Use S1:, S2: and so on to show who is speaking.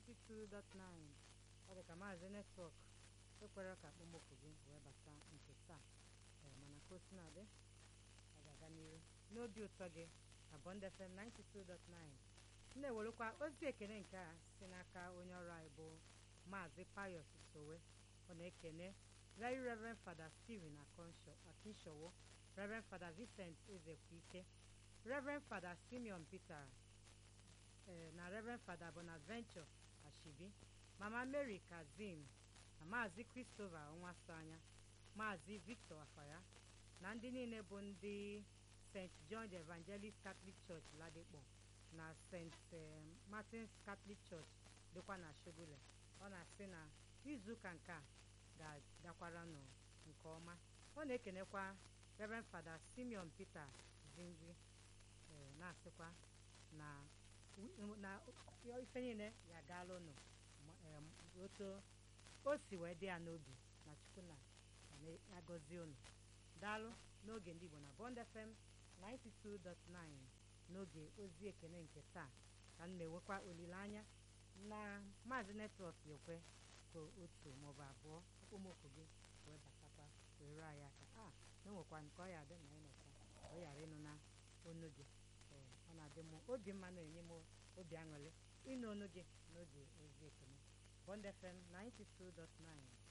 S1: 92.9 ọ dị ka maazị netwọk ekwere ka akpọmọkụ gị wee bata nke taa ee mana ka o si na-adị ọ ga-aga n'iru n'obi ụtọ gị na Bond FM 92.9 na-ewerekwa ozi ekene nke a si n'aka onye ọrụ anyị bụ maazị Pius Sowe ọ na-ekene Very Reverend Father Stephen Akinshowo Reverend Father Vincent Ezekwike Reverend Father Simeon Peter na Reverend Father Bonaventure Ashibi Mama Mary Kazim na Maazị Christopher Onwasoanya Maazị Victor Afaya na ndị niile bụ ndị St. John the Evangelist Catholic Church Ladikpo na St. Martin's Catholic Church dịkwa na Shogule ọ na-asị na izuụka nke a ga-agakwara nụ nke ọma ọ na-ekenekwa Reverend Father Simeon Peter Zingri na-asịkwa na na ife niile ya gaala ụnụ otu o si wee dị ya n'obi na chukwu na ya gọzie ụnụ daalụ n'oge ndị Igbo na Bond FM 92.9 n'oge ozi ekene nke taa ka m na-enwekwa olileanya na maazị netwọk ekwe ka otu maọbụ abụọ okpomọkụ gị wee batakwa wee ruo anyị aka a enwekwa nke ọ ya adị na ịnọkwa ọ ghara ịnụ na onu gị ee ọ na-adị m obi mma na-enye m obi aṅụrị ịnụ onu gị n'oge ozi ekene Bond FM 92.9